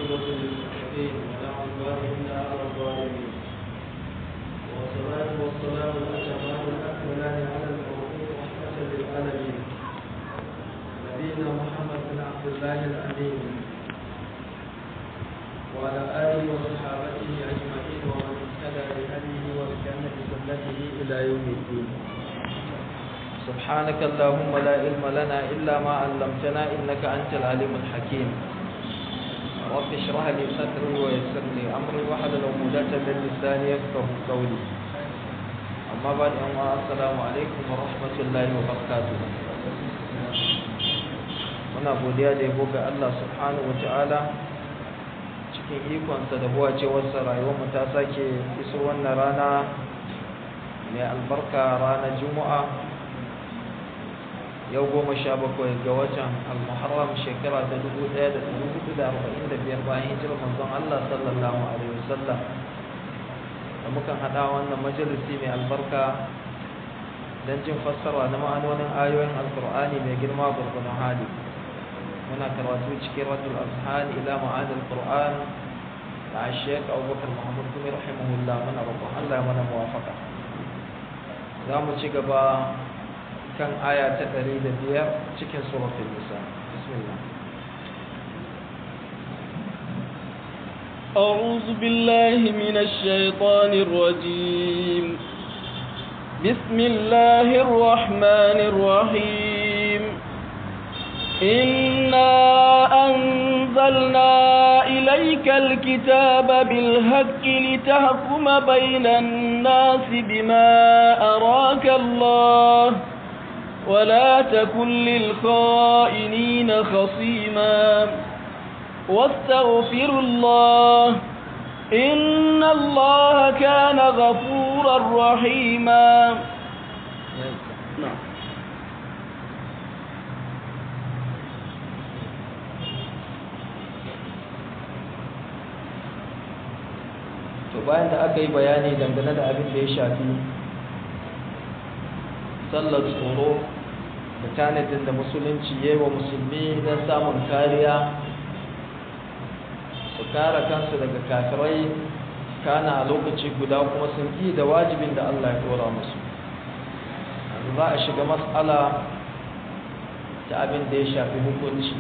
والعاقبة للمتقين ولا عدوان إلا على الظالمين والصلاة والسلام الأتمان الأكملان على المبعوث رحمة للعالمين نبينا محمد بن عبد الله الأمين وعلى آله وصحابته أجمعين ومن اهتدى بهديه واستنى بسنته إلى يوم الدين سبحانك اللهم لا علم لنا إلا ما علمتنا إنك أنت العليم الحكيم رب اشرح لي صدري ويسر لي أمري واحلل عقدة من لساني يفقهوا قولي أما بعد السلام عليكم ورحمة الله وبركاته muna godiya da yabo ga Allah subhanahu ta'ala cikin ikonsa da buwacewarsa rayuwarmu ta sake iso wannan rana mai albarka ranar juma'a yau goma sha bakwai ga watan al-muharram shekara ta dubu ɗaya da ɗari hudu da arba'in da biyar bayan hijirar manzon Allah sallallahu alaihi wasallam da mukan haɗa wannan majalisi mai albarka don jin fassara na ma'anonin ayoyin alkur'ani mai girma gurgunan hali muna karatu cikin radul azhan ila ma'anil qur'an da Sheikh Abubakar Muhammad Kumi rahimahullah muna roƙon Allah mana muwafaka za mu ci gaba kan aya ta 105 cikin suratul nisa bismillah أعوذ بالله من الشيطان الرجيم بسم الله الرحمن الرحيم إنا أنزلنا إليك الكتاب بالهك لتحكم بين الناس بما أراك الله ولا تكن للخائنين خصيما واستغفر الله إن الله كان غفورا رحيما نعم to bayan da aka yi bayani dangane da abin da ya shafi sallar tsoro da tanadin da musulunci ya yi wa musulmi don samun kariya su kare kansu daga kafirai kana a lokaci guda kuma sun yi da wajibin da Allah ya dora musu za a shiga matsala ta abin da ya shafi hukunci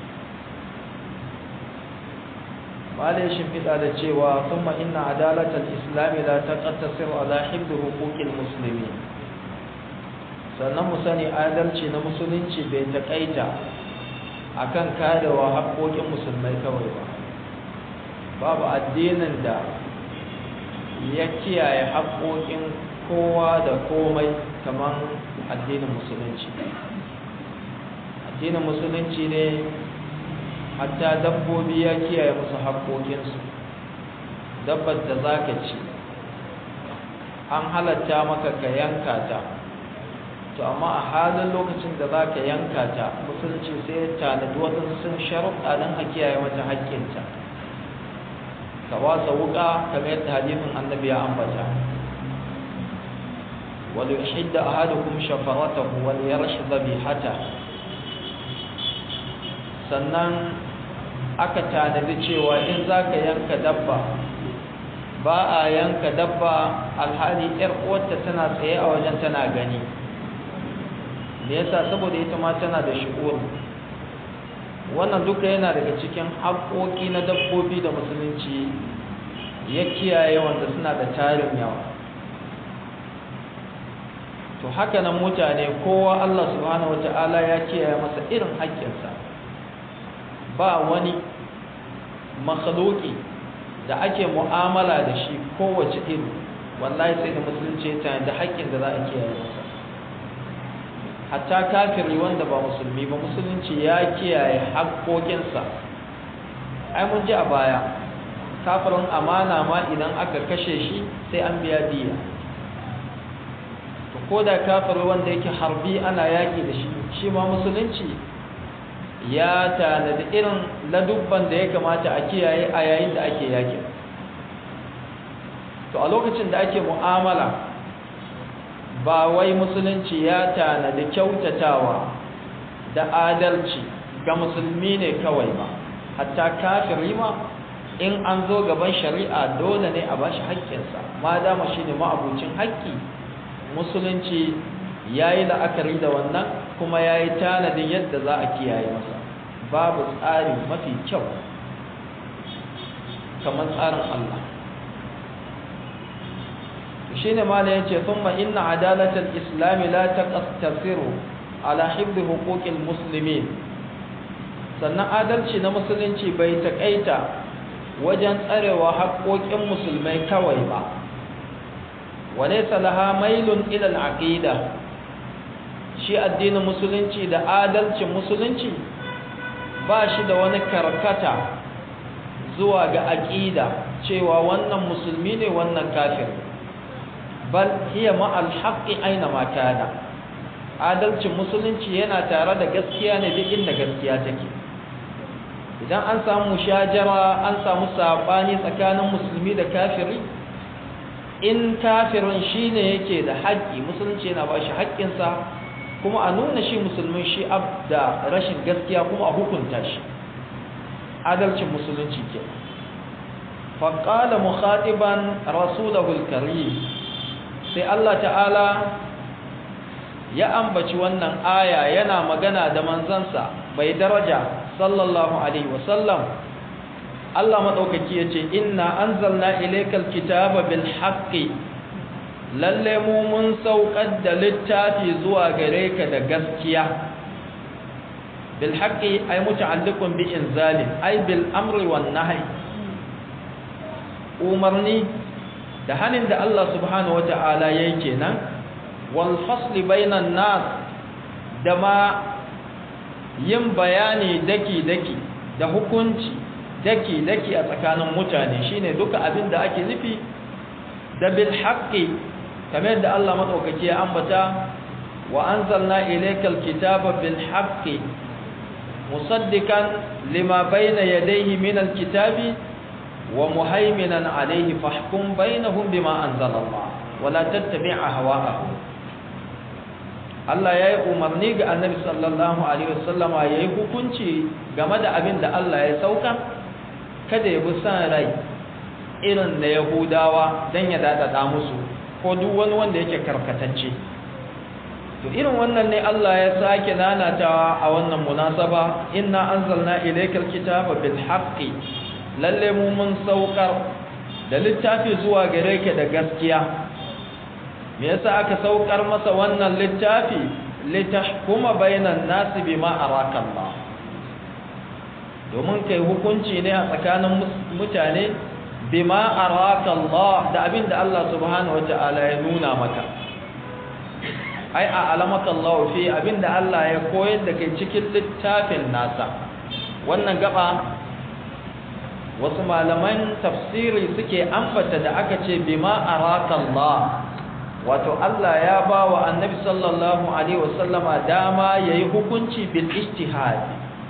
malai shimfiɗa da cewa kuma inna adalatar islami la taqtasir ala hibd huquqil muslimi sannan mu sani adalci na musulunci bai taƙaita akan karewa haƙoƙin musulmai kawai ba babu addinin da ya kiyaye haƙoƙin kowa da komai kamar addinin musulunci addinin musulunci ne hatta dabbobi ya kiyaye musu haƙoƙinsu dabbar da za ka ci an halatta maka ka yanka ta to amma a halin lokacin da za ka yanka ta musulunci sai ya tanadi waɗansu sun sharuɗa don a kiyaye mata haƙƙinta ka wasa wuƙa kamar yadda hadisin annabi ya ambata wal yuhidda ahadukum shafaratahu wal yarsh dhabihata sannan aka tanadi cewa in za ka yanka dabba ba a yanka dabba alhali ‘yar uwarta tana tsaye a wajen tana gani me yasa saboda ita ma tana da shi'ur wannan duka yana daga cikin haƙoƙi na dabbobi da musulunci ya kiyaye wanda suna da tarin yawa to haka nan mutane kowa Allah subhanahu wata'ala ya kiyaye masa irin haƙƙinsa ba wani makhluki da ake mu'amala da shi kowace iri wallahi sai da musulunci ta da haƙƙin da za a kiyaye masa hatta kafiri wanda ba musulmi ba musulunci ya kiyaye haƙƙoƙinsa ai mun ji a baya kafirin amana ma idan aka kashe shi sai an biya diya to ko da kafiri wanda yake harbi ana yaƙi da shi shi ma musulunci ya tanadi irin ladubban da ya kamata a kiyaye a yayin da ake yakin to a lokacin da ake mu'amala ba wai musulunci ya tanadi kyautatawa da adalci ga musulmi ne kawai ba hatta kafiri ma in an zo gaban shari'a dole ne a bashi haƙƙinsa ma dama shi ne ma'abucin haƙƙi musulunci ya yi la'akari da wannan kuma ya yi tanadin yadda za a kiyaye masa babu tsari mafi kyau kamar tsarin Allah shi ne mala ya ce sun inna adalatar islami la ta tasiru ala hibbi hukukin musulmi sannan adalci na musulunci bai taƙaita wajen tsarewa haƙoƙin musulmai kawai ba wane salaha mailun ilal aqida shi addinin musulunci da adalcin musulunci ba shi da wani karkata zuwa ga aqida cewa wannan musulmi ne wannan kafir bal hiya ma'al haqqi aina ma kana adalcin musulunci yana tare da gaskiya ne duk inda gaskiya take idan an samu shajara an samu sabani tsakanin musulmi da kafiri in kafirin shine yake da haƙƙi musulunci yana ba shi haƙƙinsa kuma a nuna shi musulmin shi da rashin gaskiya kuma a hukunta shi adalcin musulunci ke faƙala mukhatiban rasulahul karim sai Allah ta'ala ya ambaci wannan aya yana magana da manzansa bai daraja sallallahu alaihi wasallam Allah madaukaki yace inna anzalna ilaykal kitaba bil haqqi lalle mu mun saukar da littafi zuwa gare ka da gaskiya bil haqqi ay muta'alliqun bi inzalin ay bil amri wan nahy umarni da hanin da Allah subhanahu wata'ala yayi kenan wal fasli bainan nas da ma yin bayani daki-daki da hukunci daki-daki a tsakanin mutane shine duka abin da ake nufi da bil haqqi kamar da Allah madaukaki ya ambata wa anzalna ilaykal kitaba bil haqqi musaddiqan lima bayna yadayhi min al kitabi wa muhaiminan alayhi fahkum bainahum bima anzalallah wa la tattabi' ahwa'ahum Allah ya yi umarni ga annabi sallallahu Alaihi wasallama ya yi hukunci game da abin da Allah ya sauka kada ya bi san rai irin na Yahudawa don ya daɗaɗa musu ko duk wani wanda yake karkatacce to irin wannan ne Allah ya sake nanatawa a wannan munasaba inna anzalna ilaykal kitaba bil haqqi lalle mu mun saukar da littafi zuwa gare ka da gaskiya me yasa aka saukar masa wannan littafi litahkuma bainan nasi bima araka Allah domin kai hukunci ne a tsakanin mutane bima araka Allah da abinda Allah subhanahu wataala ya nuna maka ai a alamaka Allah fi abinda Allah ya koyar da kai cikin littafin nasa wannan gaba wasu malaman tafsiri suke ambata da aka ce bima araka Allah wato Allah ya ba wa annabi sallallahu alaihi wasallama dama yayi hukunci bil ijtihad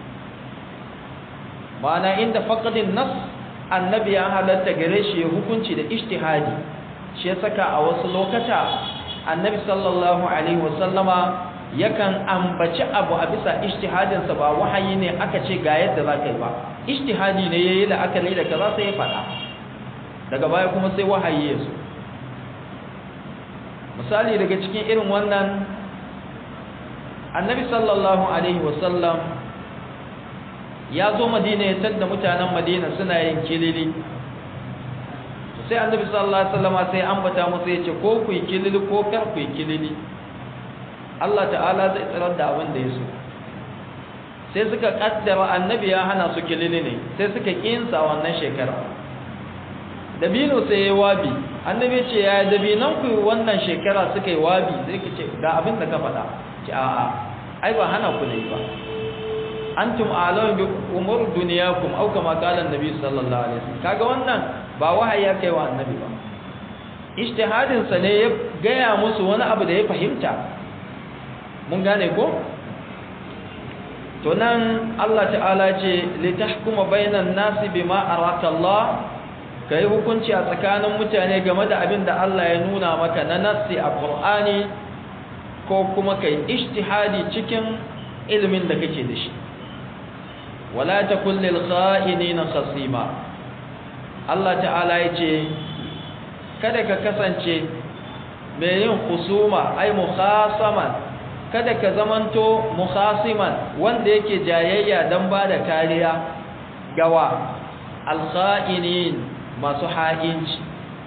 ma'ana inda faqadin nas annabi ya halatta gare shi ya hukunci da ijtihadi shi ya saka a wasu lokata annabi sallallahu alaihi wasallama yakan ambaci abu a bisa ijtihadin sa ba wahayi ne aka ce ga yadda za ka yi ba ijtihadi ne yayi la'akari da kaza sai ya faɗa daga baya kuma sai wahayi ya zo misali daga cikin irin wannan annabi sallallahu alaihi wasallam ya zo madina ya tadda mutanen madina suna yin kilili sai annabi sallallahu alaihi wasallam sai ambata musu yace ko ku yi kilili ko kar ku yi kilili Allah ta'ala zai tsirar da abin da ya so sai suka kaddara annabi ya hana su kilili ne sai suka kinsa wannan shekara dabino sai ya wabi annabi ce ya dabinan ku wannan shekara suka yi wabi sai ki ce ga abin da ka faɗa ce a'a ai ba hana ku ne ba antum a'lamu bi umur dunyakum aw kama qala annabi sallallahu alaihi wasallam kaga wannan ba wahayi ya kai wa annabi ba ijtihadin sa ne ya gaya musu wani abu da ya fahimta mun gane ko to nan Allah ta'ala ce litahkuma bainan nasi bima araka Allah kai hukunci a tsakanin mutane game da abin da Allah ya nuna maka na nassi a Qur'ani ko kuma kai ijtihadi cikin ilimin da kake da shi wala takul lil kha'inina khasima Allah ta'ala ya ce kada ka kasance mai yin husuma ai mukhasaman kada ka zamanto mukhasiman wanda yake jayayya don ba da kariya gawa alkha'inin masu ha'inci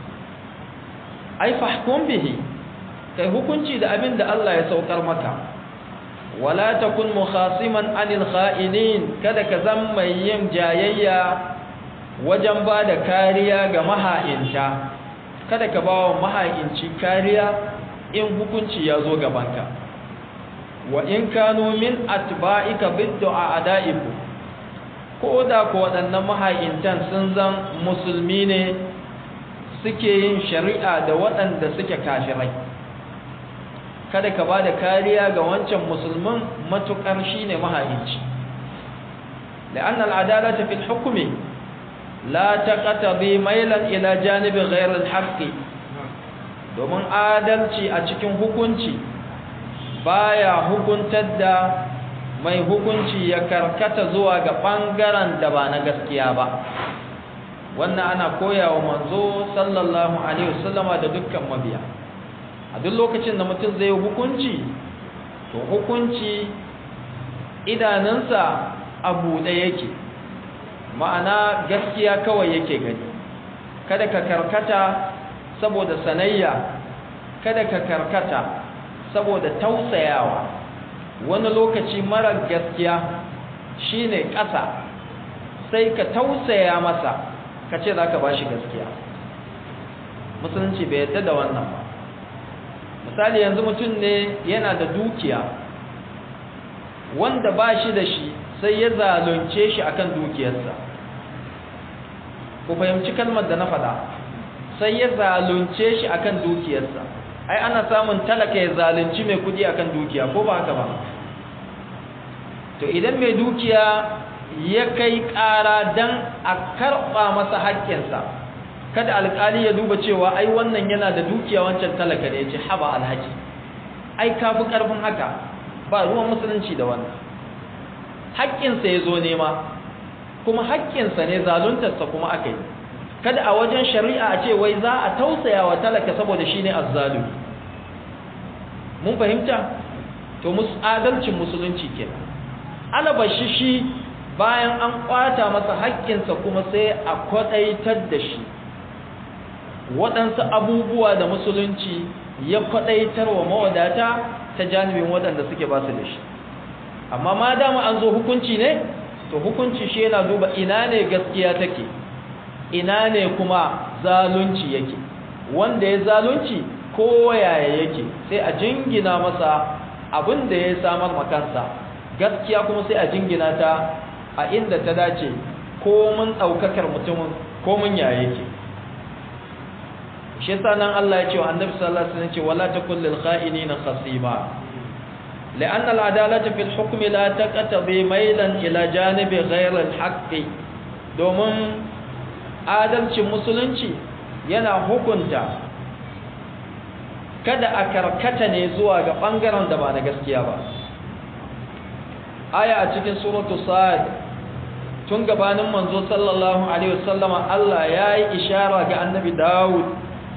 ai fahkum bihi kai hukunci da abin da Allah ya saukar maka wala takun mukhasiman anil kha'inin kada ka zama mai yin jayayya wajen ba da kariya ga maha'inta kada ka ba wa maha'inci kariya in hukunci ya zo gabanka wa in kanu min atba'ika bid'a ada'iku ko da ko waɗannan maha'intan sun zan musulmi ne suke yin shari'a da waɗanda suke kafirai kada ka ba da kariya ga wancan musulmin matuƙar shi ne maha'inci la'an al'adalata fil hukumi la taqtabi mailan ila janibi ghayr al-haqqi domin adalci a cikin hukunci baya hukuntar da mai hukunci ya karkata zuwa ga bangaren da ba na gaskiya ba wannan ana koyawa manzo sallallahu alaihi wasallama da dukkan mabiya a duk lokacin da mutum zai hukunci to hukunci idanunsa a buɗe yake ma'ana gaskiya kawai yake gani kada ka karkata saboda sanayya kada ka karkata saboda tausayawa wani lokaci marar gaskiya shine ƙasa sai ka tausaya masa ka ce za ka ba shi gaskiya musulunci bai yadda da wannan ba misali yanzu mutum ne yana da dukiya wanda ba shi da shi sai ya zalunce shi akan dukiyarsa ku fahimci kalmar da na faɗa sai ya zalunce shi akan dukiyarsa ai ana samun talaka ya zalunci mai kudi akan dukiya ko ba haka ba to idan mai dukiya ya kai ƙara dan a karɓa masa haƙƙinsa kada alƙali ya duba cewa ai wannan yana da dukiya wancan talaka ne ya ce haba alhaji ai kafi ƙarfin haka ba ruwan musulunci da wannan haƙƙinsa ya zo nema kuma haƙƙinsa ne zaluntarsa kuma aka yi kada a wajen shari'a a ce wai za a tausaya wa talaka saboda shi ne azzalumi mun fahimta to adalcin musulunci kenan alabashi shi bayan an kwata masa haƙƙinsa kuma sai a kwaɗaitar da shi waɗansu abubuwa da musulunci ya kwaɗaitar wa mawadata ta janibin waɗanda suke ba su da shi amma ma dama an zo hukunci ne to hukunci shi yana duba ina ne gaskiya take ina ne kuma zalunci yake wanda ya zalunci ko yaya yake sai a jingina masa abin da ya samar makansa gaskiya kuma sai a jingina ta a inda ta dace ko mun ɗaukakar mutumin ko mun yaya yake shi yasa nan Allah ya ce wa annabi sallallahu alaihi wasallam ce wala takul lil kha'inina khasima لأن العدالة في الحكم لا تقتضي ميلا إلى جانب غير الحق domin adalcin musulunci yana hukunta kada a karkata ne zuwa ga ɓangaren da ba na gaskiya ba aya a cikin suratu sa'ad tun gabanin manzo sallallahu alaihi wasallama Allah ya yi ishara ga annabi Dawud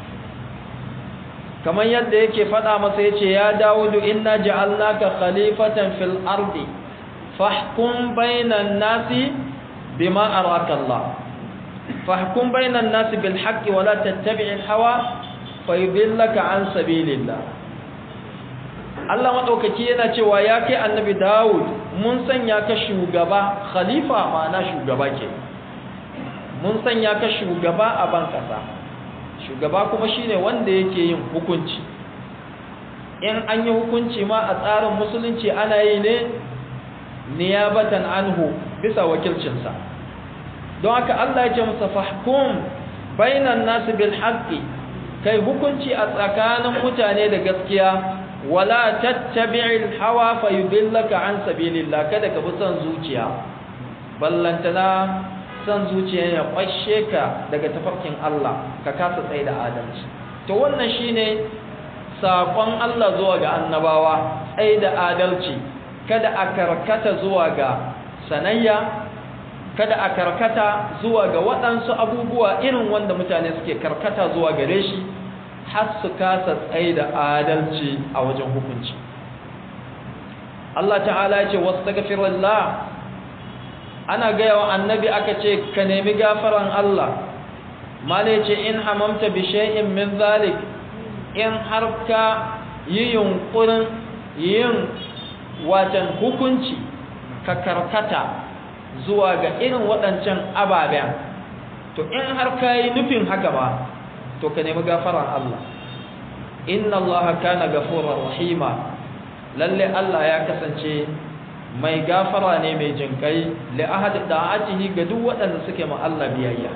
kamar yadda yake faɗa masa yace ya Dawudu inna ja'alnaka khalifatan fil ardi fahkum bainan nasi bima araka Allah fahkum bainan nasi bil haqqi wa la tattabi'il hawa fayudillaka an sabilillah Allah madaukaki yana cewa ya kai annabi Dawud mun sanya ka shugaba khalifa ma'ana shugaba ke mun sanya ka shugaba a ban kasa shugaba kuma shine wanda yake yin hukunci in an yi hukunci ma a tsarin musulunci ana yi ne niyabatan anhu bisa wakilcinsa don haka Allah ya ce masa fahkum bainan nasu bil haqqi kai hukunci a tsakanin mutane da gaskiya wala tattabi'il hawa fayudillaka an sabilillah kada ka bi son zuciya ballantana son zuciya ya kwashe ka daga tafarkin Allah ka kasa tsaye da adalci to wannan shine sakon Allah zuwa ga annabawa tsaye da adalci kada a karkata zuwa ga sanayya kada a karkata zuwa ga waɗansu abubuwa irin wanda mutane suke karkata zuwa gare shi har su kasa tsaye da adalci a wajen hukunci Allah ta'ala ya ce wastaghfirullah ana gaya wa annabi aka ce ka nemi gafaran Allah mala ce in hamamta bi shay'in min zalik in har ka yi yunkurin yin watan hukunci ka karkata zuwa ga irin waɗancan ababen to in har ka yi nufin haka ba to ka nemi gafaran Allah inna Allah kana gafurar rahima lalle Allah ya kasance mai gafara ne mai jinkai li ahad da'atihi ga duk waɗanda suke ma Allah biyayya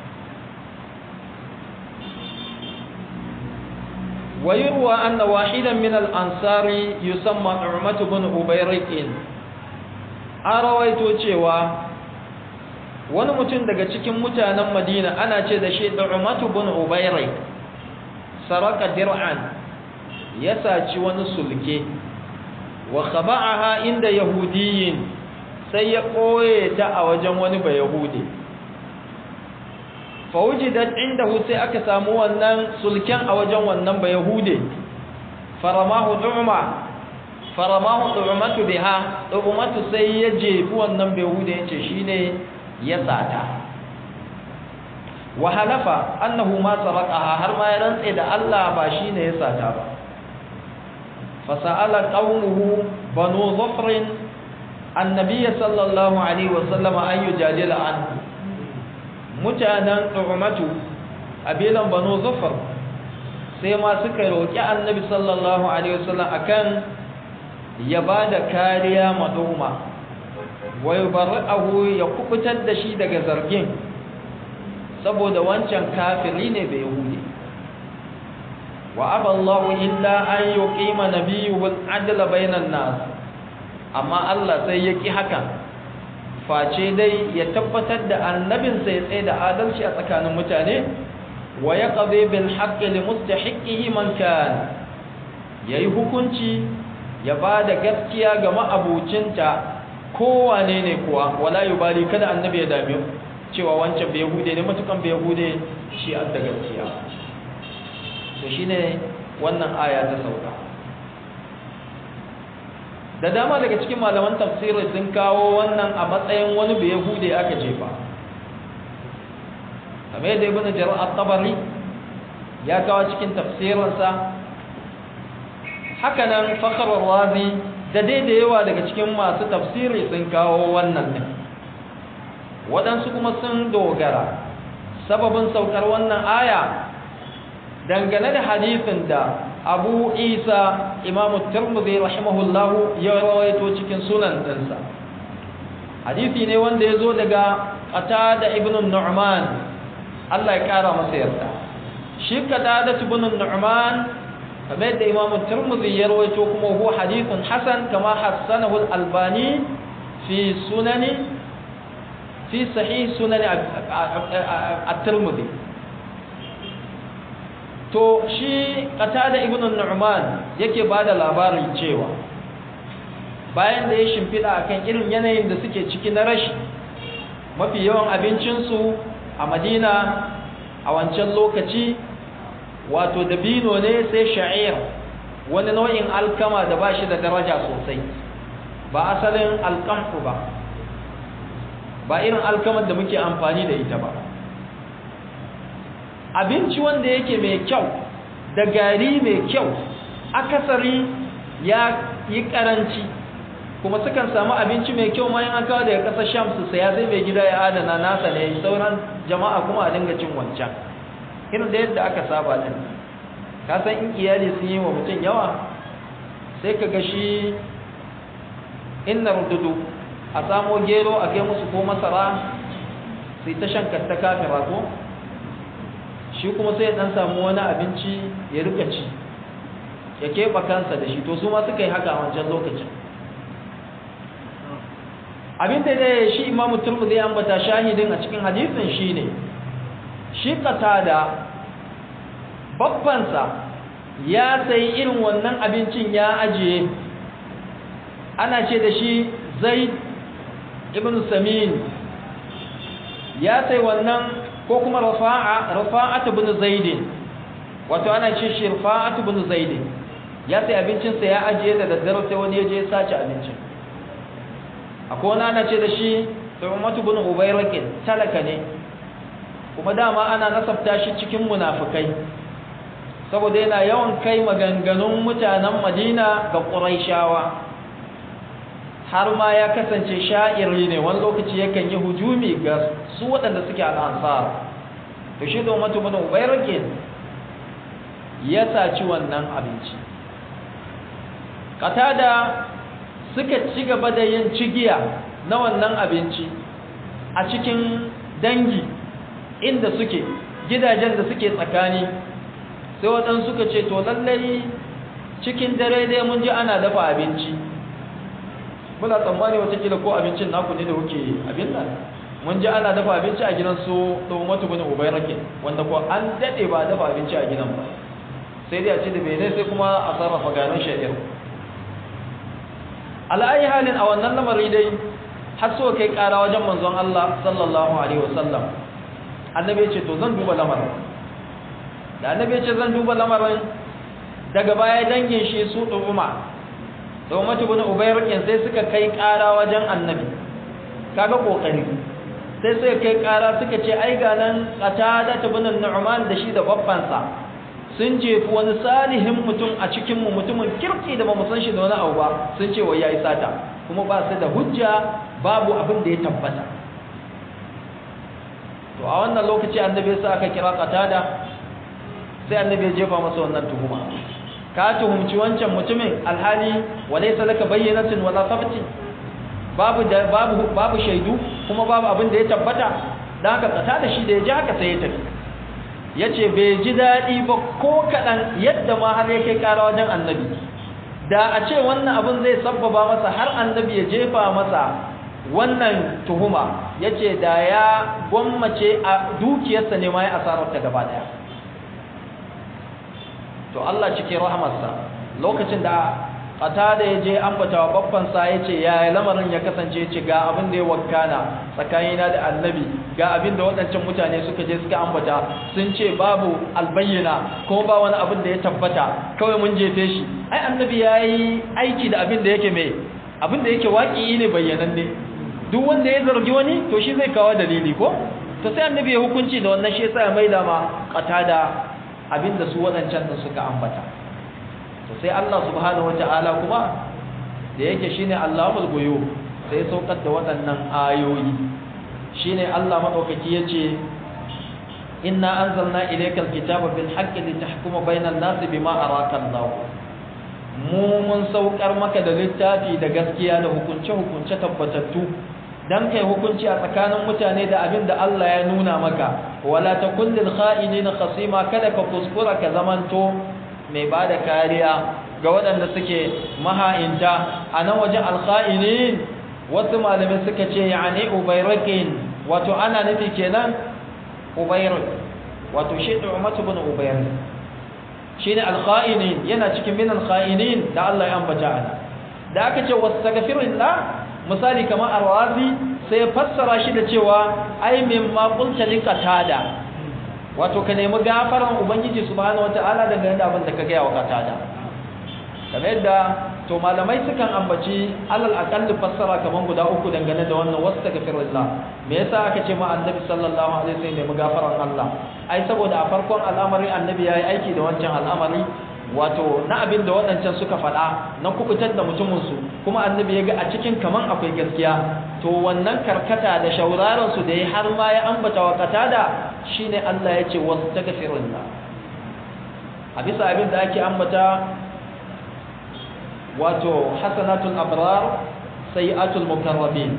ويروى أن واحدا من الأنصار يسمى نعمة بن أبيرك أرويت cewa wani mutum daga cikin mutanen Madina ana ce da shi Nu'matu bin Ubayrik saraka dir'an ya saci wani sulke wa khaba'aha inda yahudiyin sai ya koye ta a wajen wani ba yahudi fawujidat indahu sai aka samu wannan sulken a wajen wannan ba yahude faramahu du'ma faramahu du'matu biha du'matu sai ya jefi wannan ba yahude yace shine ya sata wa halafa annahu ma saraqaha har ma ya rantse da Allah ba shine ya sata ba fasa'ala qaumuhu banu dhufr annabiy sallallahu alaihi wasallam an yujadila anhu mutanen ɗurmatu a belan banu zufar sai ma suka roƙi annabi sallallahu alaihi wasallam akan ya ba da kariya ma ɗurma wai ahu ya kubutar da shi daga zargin saboda wancan kafiri ne bai yahudi wa aballahu illa an yuqima nabiyyul adla bainan nas amma Allah sai ya ki hakan face dai ya tabbatar da annabinsa ya tsaye da adalci a tsakanin mutane wa ya ƙabe bil haƙƙi li mustahiqihi man kan yayi hukunci ya ba da gaskiya ga ma'abucinta kowane ne kuwa wala yubali kada annabi ya dame cewa wancan bai yahude ne matukan bai yahude shi an da gaskiya to shine wannan aya ta sauka da dama daga cikin malaman tafsiri sun kawo wannan a matsayin wani bai yahude aka jefa kamar yadda ibn jarir at-tabari ya kawo cikin tafsirinsa haka nan fakhr razi da dai da yawa daga cikin masu tafsiri sun kawo wannan din waɗansu kuma sun dogara sababin saukar wannan aya dangane da hadisin da abu isa imamu turmuzi rahimahullahu ya rawaito cikin sunan ɗinsa hadisi ne wanda ya zo daga ƙata da ibn nu'man allah ya ƙara masa yarda shi ƙata da ibn nu'man kamar yadda imamu turmuzi ya rawaito kuma huwa hadisin hasan kama hassanahu albani fi sunani fi sahih sunani at-turmuzi to shi qatada ibn nu'man yake bada labarin cewa bayan da ya shimfida akan irin yanayin da suke ciki na rashi mafi yawan abincin su a Madina a wancan lokaci wato dabino ne sai sha'ir wani nau'in alkama da bashi da daraja sosai ba asalin alkamfu ba ba irin alkamar da muke amfani da ita ba abinci wanda yake mai kyau da gari mai kyau akasari ya yi karanci kuma sukan samu abinci mai kyau ma yin an kawo daga ƙasar sham su saya zai mai gida ya adana nasa ne sauran jama'a kuma a dinga cin wancan irin da yadda aka saba din ka san in iyali sun yi wa mutum yawa sai ka ga shi inna rududu a samo gero a kai musu ko masara sai ta shan katta kafin ko shi kuma sai dan samu wani abinci ya rika ci ya keɓa kansa da shi to su ma suka yi haka a wancan lokacin abin da ya shi imamu turmu zai ambata shahidin a cikin hadisin shi ne shi da babbansa ya sayi irin wannan abincin ya ajiye ana ce da shi zai ibn samin ya sai wannan ko kuma rafa'a rafa'atu bin zaid wato ana ce shi rafa'atu bin zaid ya sai abincin sa ya ajiye da daddare sai wani ya je ya sace abincin akwai wani ana ce da shi Umatu bin Ubayrakin talaka ne kuma dama ana nasabta shi cikin munafikai saboda yana yawan kai maganganun mutanen Madina ga Quraishawa har ma ya kasance sha'iri ne wani lokaci yakan yi hujumi ga su waɗanda suke al'ansar to shi da Umatu bin Ubayrakin ya saci wannan abinci katada suka ci gaba da yin cigiya na wannan abinci a cikin dangi inda suke gidajen da suke tsakani sai waɗansu suka ce to lallai cikin dare dai mun ji ana dafa abinci muna tsammani watakila ko abincin naku ne da kuke abin nan mun ji ana dafa abinci a gidan su tsohon bin ubai rake wanda ko an daɗe ba dafa abinci a gidan ba sai dai a ce da bene sai kuma a sarrafa ganin sha'ir ala'ayi halin a wannan lamari dai har so kai kara wajen manzon Allah sallallahu alaihi wasallam annabi ya ce to zan duba lamarin da annabi ya ce zan duba lamarin daga baya dangin shi su ɗuma da umatu bin ubayrakin sai suka kai kara wajen annabi kaga kokari sai suka kai kara suka ce ai ga nan qatada bin nu'man da shi da babbansa sun jefi wani salihin mutum a cikinmu mutumin kirki da ba mu san shi da wani abu ba sun ce wai yayi sata kuma ba su da hujja babu abin da ya tabbata to a wannan lokaci annabi sai aka kira qatada sai annabi ya jefa masa wannan tuhuma ka tuhumci wancan mutumin alhali walaysa laka bayyinatin wala sabti babu babu babu shaidu kuma babu abin da ya tabbata dan haka qatada shi da ya ji haka sai ya tafi ya ce bai ji daɗi ba ko kaɗan yadda ma har ya kai ƙara wajen annabi da a ce wannan abin zai sabbaba masa har annabi ya jefa masa wannan tuhuma ya ce da ya gwammace a dukiyarsa ne ma ya asararta gaba ɗaya to Allah cikin rahamarsa lokacin da ƙata da ya je ambata wa babbansa ya ce ya lamarin ya kasance ce ga abin da ya wakana tsakanina da annabi ga abin da waɗancan mutane suka je suka ambata sun ce babu albayyana ko ba wani abin da ya tabbata kawai mun jefe shi ai annabi ya yi aiki da abin da yake mai abin da yake waƙi ne bayyanan ne duk wanda ya zargi wani to shi zai kawo dalili ko to sai annabi ya hukunci da wannan shi yasa ya maida ma ƙata da abin da su waɗancan da suka ambata to sai Allah subhanahu wata'ala kuma da yake shine Allahul ghuyub sai saukar da waɗannan ayoyi shine Allah madaukaki yace inna anzalna ilaykal kitaba bil haqqi litahkuma bainan nasi bima araka Allah mu mun saukar maka da littafi da gaskiya da hukunce hukunce tabbatattu dan kai hukunci a tsakanin mutane da abin da Allah ya nuna maka wala takun lil kha'inina khasima kada ka kuskura ka zamanto mai ba da kariya ga waɗanda suke maha'inta a nan wajen alkha'inin wasu malamai suka ce ya ne ubairakin wato ana nufi kenan ubairak wato shi da umatu bin ubairak shi ne alkha'inin yana cikin min alkha'inin da Allah ya ambata ana da aka ce wasu tagafirillah misali kamar arwazi sai ya fassara shi da cewa ai min ma qulta liqatada wato ka nemi gafaran ubangiji subhanahu wataala daga yadda abin da ka gaya wa katada kamar yadda to malamai sukan ambaci alal aqall fassara kaman guda uku dangane da wannan wastaghfirullah me yasa aka ce ma annabi sallallahu alaihi wasallam nemi gafaran Allah ai saboda a farkon al'amari annabi yayi aiki da wancan al'amari wato na abin da waɗancan suka faɗa na kubutar da mutuminsu kuma annabi ya ga a cikin kaman akwai gaskiya to wannan karkata da shauraransu da ya har ma ya ambata wa katada shine Allah ya ce wasu ta gafirullah a bisa abin da ake ambata wato hasanatul abrar sayi'atul mukarrabin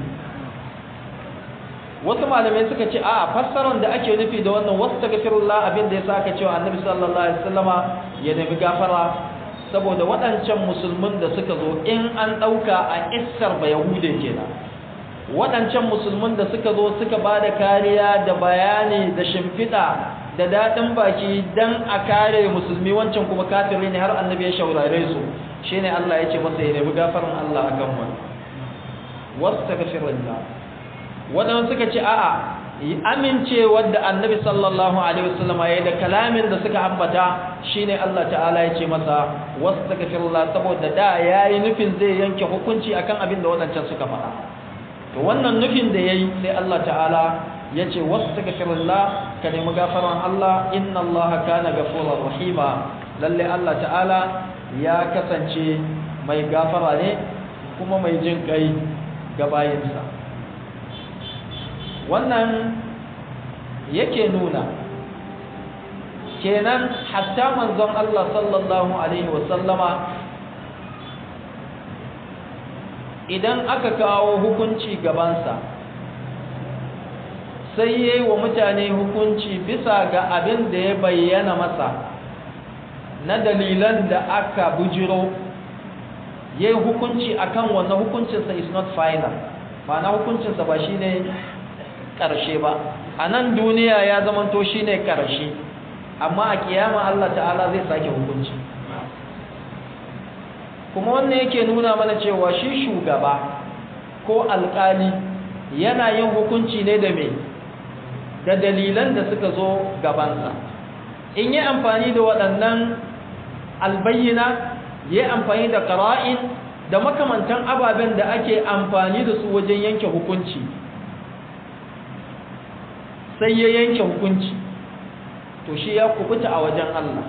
wasu malamai suka ce a fassarar da ake nufi da wannan wasu ta gafirullah abin da ya sa aka cewa annabi sallallahu alaihi wasallama ya nemi gafara saboda waɗancan musulmin da suka zo in an ɗauka a issar ba yahude kenan waɗancan musulmin da suka zo suka ba da kariya da bayani da shimfiɗa da daɗin baki don a kare musulmi wancan kuma kafiri ne har annabi ya shaurare su shi ne Allah ya ce masa ya nemi gafarin Allah a kan wani wasu ta gafirin da waɗanda suka ce a'a amincewar da annabi sallallahu alaihi wasallam ya da kalamin da suka ambata shine Allah ta'ala ya ce masa wastaghfirullah saboda da yayi nufin zai yanke hukunci akan abin da wadancan suka faɗa to wannan nufin da yayi sai Allah ta'ala ya ce wastaghfirullah ka nemi gafaran Allah inna Allah kana ghafurur rahima lalle Allah ta'ala ya kasance mai gafara ne kuma mai jin kai ga bayinsa wannan yake nuna kenan hatta manzon Allah sallallahu alaihi wasallama idan aka kawo hukunci gabansa sai yayi wa mutane hukunci bisa ga abin da ya bayyana masa na dalilan da aka bujiro yayi hukunci akan wannan hukuncinsa is not final ma'ana hukuncinsa ba shine ƙarshe ba a nan duniya ya zamanto shi ne ƙarshe amma a kiyama Allah ta'ala zai sake hukunci kuma wannan yake nuna mana cewa shi shugaba ko alƙali yana yin hukunci ne da me da dalilan da suka zo gabansa in yi amfani da waɗannan albayyana ya yi amfani da ƙara'in da makamantan ababen da ake amfani da su wajen yanke hukunci sai ya yanke hukunci to shi ya kubuta a wajen Allah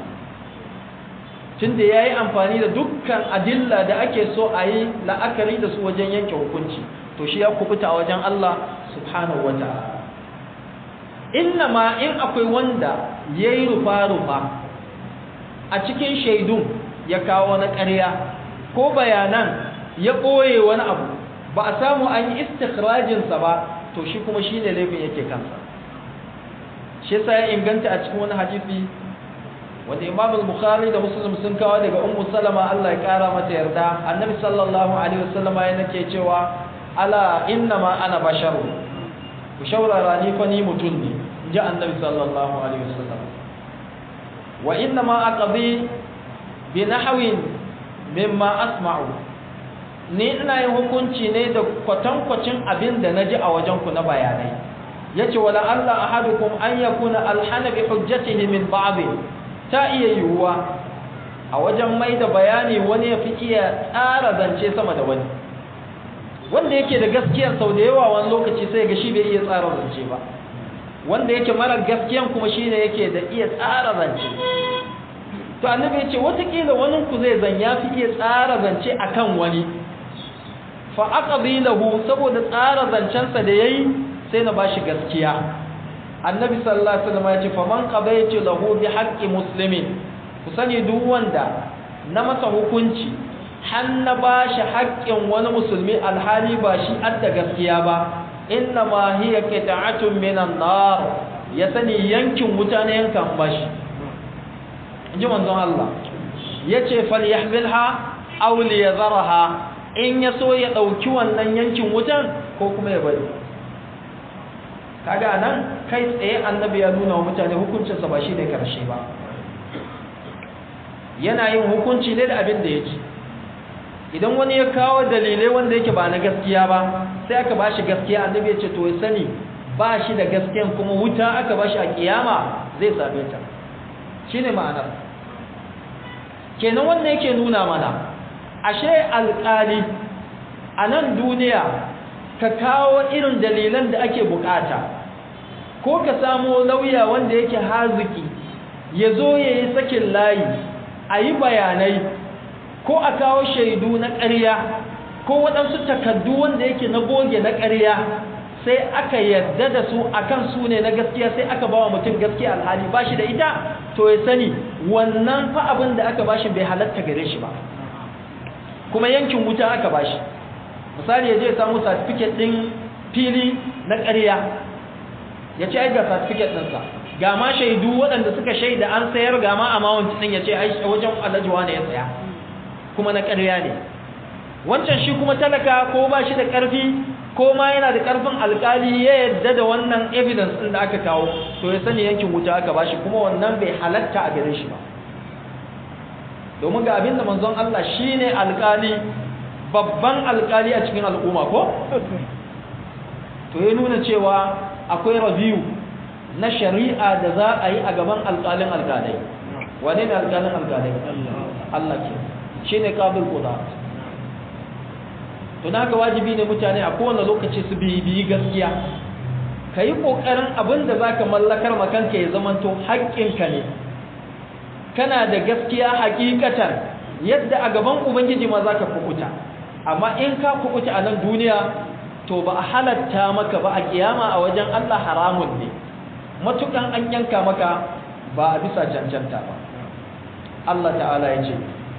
tunda ya yi amfani da dukkan adilla da ake so a yi la'akari da su wajen yanke hukunci to shi ya kubuta a wajen Allah subhanahu wa ta'ala inna ma in akwai wanda ya yi rufa-rufa a cikin shaidun ya kawo na ƙarya ko bayanan ya ɓoye wani abu ba a samu an yi istikirajinsa ba to shi kuma shi ne laifin yake kansa shi yasa ya inganta a cikin wani hadisi wanda Imam al-Bukhari da Muslim sun kawo daga Ummu Salama Allah ya kara mata yarda Annabi sallallahu alaihi wasallama yana ke cewa ala innama ana basharu ku shaurara ni fa ni mutun ne inji Annabi sallallahu alaihi wasallam wa innama aqdi bi nahwin mimma asma'u ni ina yin hukunci ne da kwatankwacin abin da naji a wajen ku na bayanai yace wala Allah ahadukum an yakuna alhana bi hujjatihi min ba'd ta iya yiwuwa a wajen mai da bayani wani ya fi iya tsara zance sama da wani wanda yake da gaskiyar sau da yawa wani lokaci sai ga shi bai iya tsara zance ba wanda yake mara gaskiyan kuma shi ne yake da iya tsara zance to annabi ya ce watakila wani ku zai zan ya fi iya tsara zance akan wani fa aqdi lahu saboda tsara zancensa da yayi sai na bashi gaskiya annabi sallallahu alaihi wasallam ya ce faman qadaytu lahu bi haqqi muslimin ku sani duk wanda na masa hukunci har na bashi haƙƙin wani musulmi alhali ba shi adda gaskiya ba inna ma hiya qita'atun minan nar ya sani yankin wuta ne yankan bashi inji manzon Allah yace falyahmilha aw liyadharaha in yaso ya dauki wannan yankin wutan ko kuma ya bari kaga nan kai tsaye annabi ya nuna wa mutane hukuncinsa ba shi ne karshe ba yana yin hukunci ne da abin da ya ci idan wani ya kawo dalilai wanda yake ba na gaskiya ba sai aka ba shi gaskiya annabi ya ce to ya sani ba shi da gaskiyan kuma wuta aka ba shi a kiyama zai same ta shi ne ma'anar kenan wanda yake nuna mana ashe alƙali a nan duniya ka kawo irin dalilan da ake bukata ko ka samo lauya wanda yake haziki ya zo ya yi sakin layi a yi bayanai ko a kawo shaidu na ƙarya ko waɗansu takaddu wanda yake na goge na ƙarya sai aka yarda da su akan su ne na gaskiya sai aka ba wa mutum gaskiya alhali ba shi da ita to ya sani wannan fa abin da aka bashi bai halatta gare shi ba kuma yankin wuta aka bashi misali ya je samu certificate ɗin fili na ƙarya ya ce ai ga certificate ɗinsa ga ma shaidu waɗanda suka shaida an sayar ga ma amount ɗin ya ce ai wajen alajuwa ne ya saya kuma na ƙarya ne wancan shi kuma talaka ko ba shi da ƙarfi ko ma yana da ƙarfin alƙali ya yadda da wannan evidence ɗin da aka kawo to ya sani yankin wuta aka ba shi kuma wannan bai halatta a gare shi ba domin ga abin da manzon Allah shine alƙali babban alƙali a cikin al'umma ko to ya nuna cewa akwai review na shari'a da za a yi a gaban alƙalin alƙalai wane ne alƙalin alƙalai Allah ke shi ne ƙabil ƙuda to na ga wajibi ne mutane a kowane lokaci su biyi gaskiya ka yi ƙoƙarin abin da za ka mallakar makanka ya zamanto haƙƙinka ne kana da gaskiya haƙiƙatar yadda a gaban ubangiji ma za ka kukuta amma in ka kukuta a nan duniya to ba a halatta maka ba a kiyama a wajen Allah haramun ne matukan an yanka maka ba a bisa cancanta ba Allah ta'ala ya ce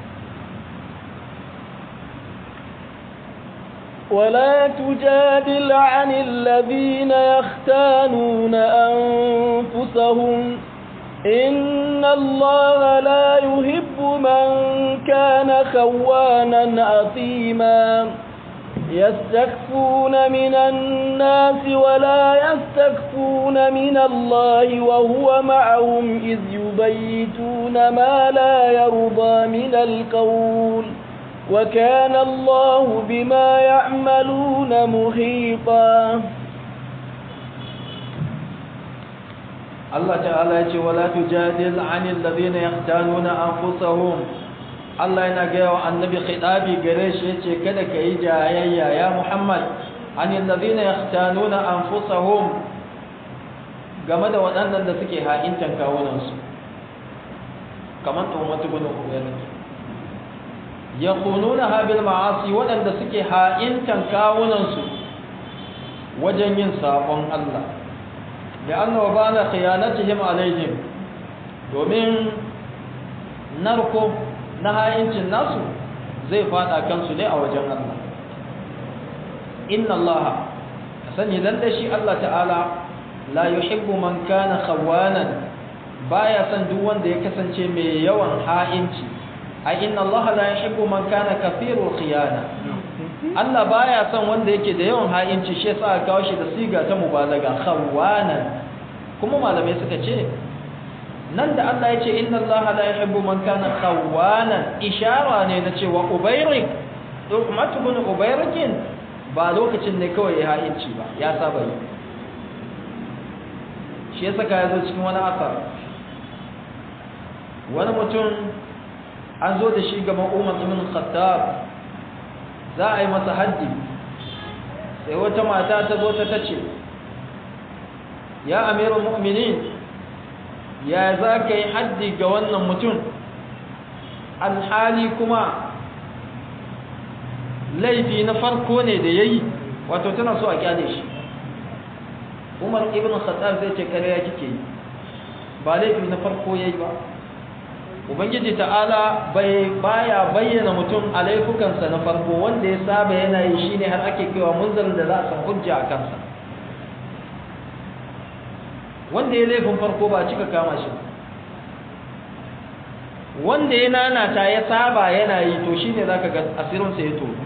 ولا تجادل عن الذين يختانون أنفسهم إن الله لا يحب من كان خوانا أثيما يستخفون من الناس ولا يستخفون من الله وهو معهم إذ يبيتون ما لا يرضى من القول وكان الله بما يعملون محيطا Allah ta'ala ya ce wala tujadil 'anil ladina yahtanuna anfusahum Allah yana gaya wa annabi khitabi gare shi yace kada ka yi jayayya ya Muhammad 'anil ladina yahtanuna anfusahum game da waɗannan da suke ha'intan kawunan su kamar tuhumatu bin ubayd yakununa bil ma'asi waɗanda suke ha'intan kawunan su wajen yin sabon Allah لأن وبال خيانتهم عليهم domin narko na hayincin nasu zai fada kansu ne a wajen Allah inna Allah ka sani lalle shi Allah ta'ala la yuhibbu man kana khawanan baya son duk wanda ya kasance mai yawan ha'inci ai inna Allah la yuhibbu man kana kathirul khiyana Allah baya son wanda yake da yawan ha'inci shi yasa aka kawo shi da siga ta mubalaga khawanan kuma malamai suka ce nan da Allah ya ce inna Allah la yuhibbu man kana khawanan ishara ne na cewa ubairik Ummatu bin Ubayrikin ba lokacin ne kawai ya ha'inci ba ya saba yi shi yasa ka yazo cikin wani asar wani mutum an zo da shi gaban Umar ibn Khattab za a yi masa haddi sai wata mata ta zo ta tace ya amirul mu'minin ya za ka yi haddi ga wannan mutum alhali kuma laifi na farko ne da ya yi wato tana so a kyale shi umar ibn khattab zai ce kare kike yi ba laifi na farko ya yi ba ubangiji ta'ala bai baya bayyana mutum a laifukansa na farko wanda ya saba yana yi shine har ake kewa munzalin da za a san hujja a kansa wanda ya laifin farko ba cika kama shi wanda ya nanata ya saba yana yi to shine zaka ga asirinsa ya tono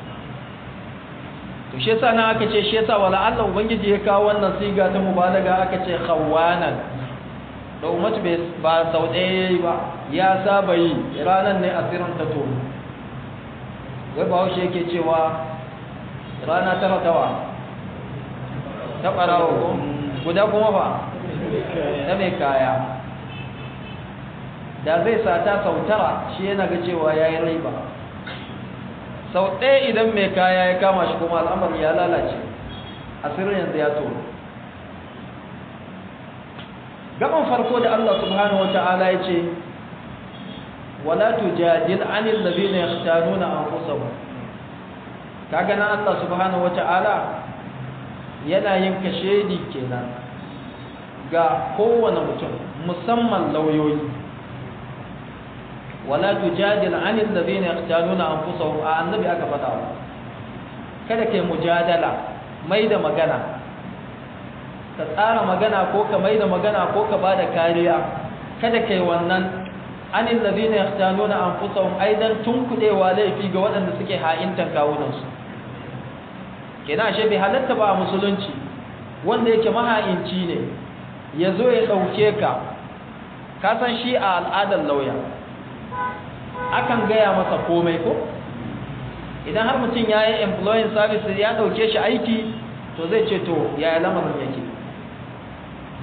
to shi yasa nan aka ce shi yasa wala Allah ubangiji ya kawo wannan siga ta mubalaga aka ce khawanan da ummatu ba sau ɗaya yayi ba ya saba yi ranan ne asirin ta tono wai ba haushe yake cewa rana tara tawa ta ɓarawa ko guda kuma ba na mai kaya da zai sata sau tara shi yana ga cewa ya yi rai ba sau ɗaya idan mai kaya ya kama shi kuma al'amari ya lalace asirin yanzu ya tono gaban farko da Allah subhanahu wa ta'ala ya ce wala tujadil anil ladina yahtanuna anfusahum kaga nan Allah subhanahu wa ta'ala yana yin kashedi kenan ga kowane mutum musamman lauyoyi wala tujadil anil ladina yaqtaluna anfusahum a annabi aka fada kada kai mujadala mai da magana ka tsara magana ko ka mai da magana ko ka bada kariya kada kai wannan anil ladina yaqtaluna anfusahum aidan tunkudewa laifi ga waɗanda suke ha'intan kawunansu kenan ashe bai halatta ba a musulunci wanda yake maha'inci ne ya zo ya ɗauke ka ka san shi a al'adar lauya akan gaya masa komai ko idan har mutum ya yi employing service ya ɗauke shi aiki to zai ce to yaya lamarin yake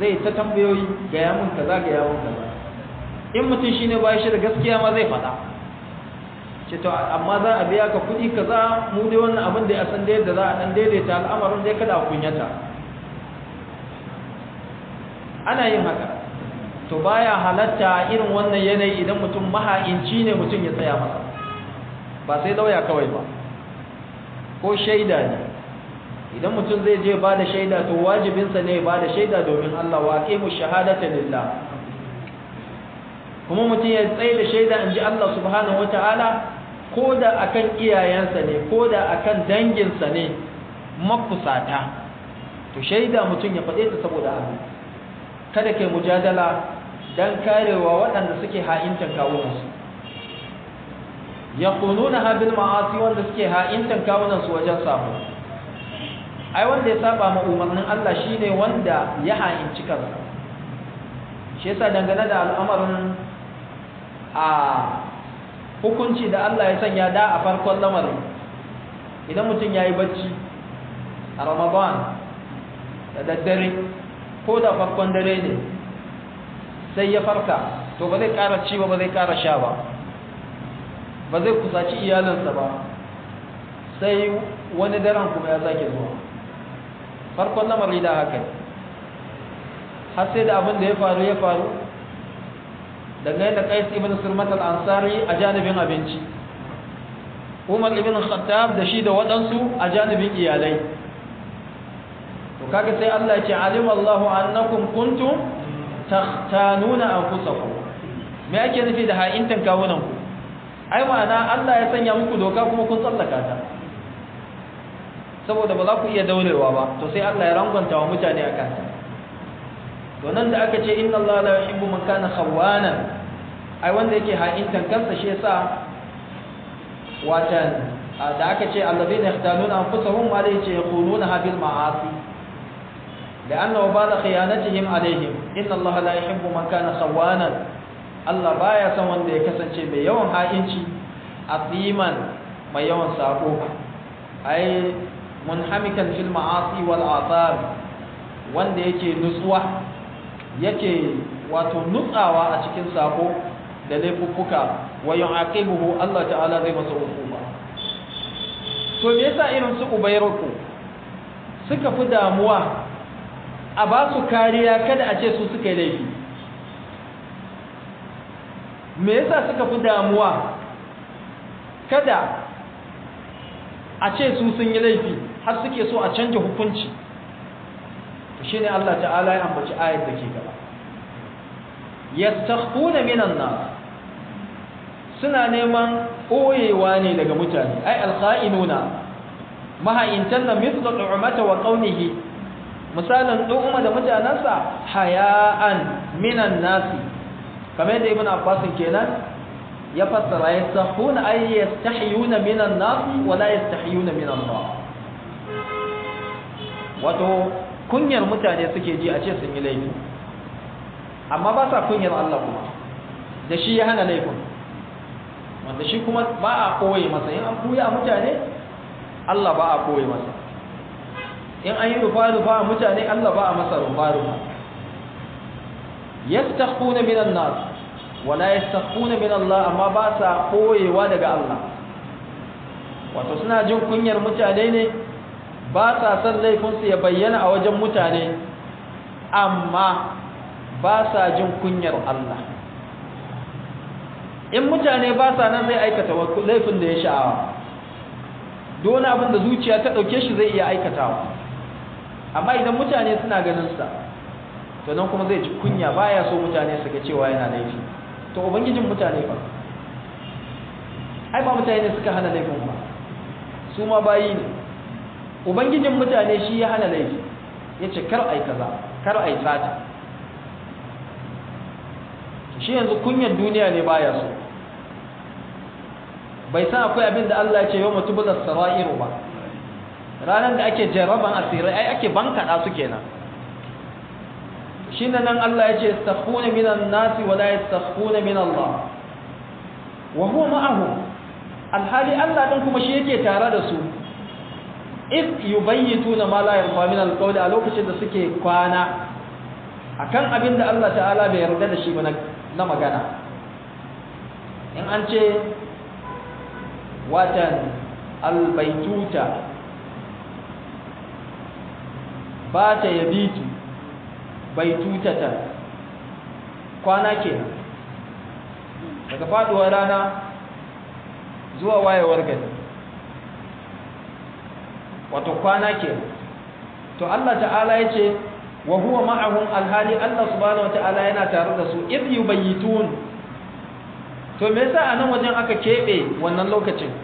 zai ta tambayoyi ga yamun kaza ga yamun kaza in mutum shine ba shi da gaskiya ma zai faɗa ce to amma za a biya ka kuɗi kaza mu dai wannan abin da ya san da yadda za a dan daidaita al'amarin dai kada a kunyata ana yin haka to baya halatta irin wannan yanayi idan mutum maha'inci ne mutum ya tsaya masa ba sai lauya kawai ba ko shaida ne idan mutum zai je ba da shaida to wajibinsa ne ba da shaida domin Allah wa aqimu shahadata lillah kuma mutum ya tsaye da shaida inji Allah subhanahu wataala ko da akan iyayensa ne ko da akan danginsa ne mafusata to shaida mutum ya faɗe ta saboda Allah kada kai mujadala dan karewa waɗanda suke ha'intan kawunansu yaqununaha bil ma'asi wanda suke ha'intan kawunansu wajen sabo ai wanda ya saba ma umarnin Allah shine wanda ya ha'inci kansa shi yasa dangane da al'amarin a hukunci da Allah ya sanya da a farkon lamarin idan mutum yayi bacci a Ramadan da daddare ko da farkon dare ne sai ya farka to ba zai ƙara ci ba ba zai ƙara sha ba ba zai kusaci iyalinsa ba sai wani daren kuma ya zake zuwa farkon lamari da haka har sai da abin da ya faru ya faru daga yadda kais ibn sulmat al-ansari a janibin abinci umar ibn khattab da shi da waɗansu a janibin iyalai to kaga sai Allah ya ce alim Allahu annakum kuntum takhtanuna anfusakum me ake nufi da ha'intan kawunan ku ai ma'ana Allah ya sanya muku doka kuma kun tsallaka ta saboda ba za ku iya daurewa ba to sai Allah ya rangwanta wa mutane akan ta to nan da aka ce inna Allah la yuhibbu man kana khawanan ai wanda yake ha'intan kansa shi yasa watan da aka ce alladhina yahtanuna anfusahum ma la yakununa bil ma'asi لأنه بعد خيانتهم عليهم إن الله لا يحب من كان خوانا Allah baya son wanda ya kasance mai yawan ha'inci aziman mai yawan sako ai munhamikan fil ma'asi wal athar wanda yake nutsuwa yake wato nutsawa a cikin sako da laifuffuka wa yu'aqibuhu Allah ta'ala zai masa hukuma to me yasa irin su ubayruku suka fi damuwa a ba su kariya kada a ce su suka yi laifi me yasa suka fi damuwa kada a ce su sun yi laifi har suke so a canja hukunci shi ne Allah ta'ala ya ambaci ayat da ke gaba yastakhfuna minan nas suna neman ɓoyewa ne daga mutane ai alkha'inuna maha'intan na mithlu du'mata wa qawlihi misalin du'uma da mutanansa haya'an minan nasi kamar yadda ibn abbas kenan ya fassara yastahuna ay yastahiyuna minan nasi wa la yastahiyuna min Allah wato kunyar mutane suke ji a ce sun yi laifi amma ba sa kunyar Allah kuma da shi ya hana laifin wanda shi kuma ba a koye masa in an buya mutane Allah ba a koye masa in an yi rufa-rufa a mutane Allah ba a masa rufa-rufa yastakhuna minan nas wala yastakhuna min Allah amma ba sa koyewa daga Allah wato suna jin kunyar mutane ne ba sa san laifin su ya bayyana a wajen mutane amma ba sa jin kunyar Allah in mutane ba sa nan zai aikata laifin da ya sha'awa dole abin da zuciya ta dauke shi zai iya aikatawa amma idan mutane suna ganin sa to nan kuma zai ji kunya baya so mutane su ga cewa yana laifi to ubangijin mutane ba ai ba mutane suka hana laifin ba su ma bayi ne ubangijin mutane shi ya hana laifi yace kar ai kaza kar ai sata shi yanzu kunyar duniya ne baya so bai san akwai abin da Allah ya ce yau mutu buzar sara'iru ba ranar da ake jarraban asirai ai ake bankaɗa su kenan shi nan Allah ya ce yastakhuna minan nasi wa la yastakhuna min Allah wa huwa ma'ahum alhali Allah din kuma shi yake tare da su if yubayyituna ma la yarfa min alqawli a lokacin da suke kwana akan abin da Allah ta'ala bai yarda da shi ba na magana in an ce watan albaituta ba ta yabitu baitutata kwana ke daga faduwar rana zuwa wayewar gari wato kwana ke to Allah ta'ala ya ce wa huwa ma'ahum alhali Allah subhanahu wata'ala yana tare da su idh yubayyitun to me yasa a nan wajen aka kebe wannan lokacin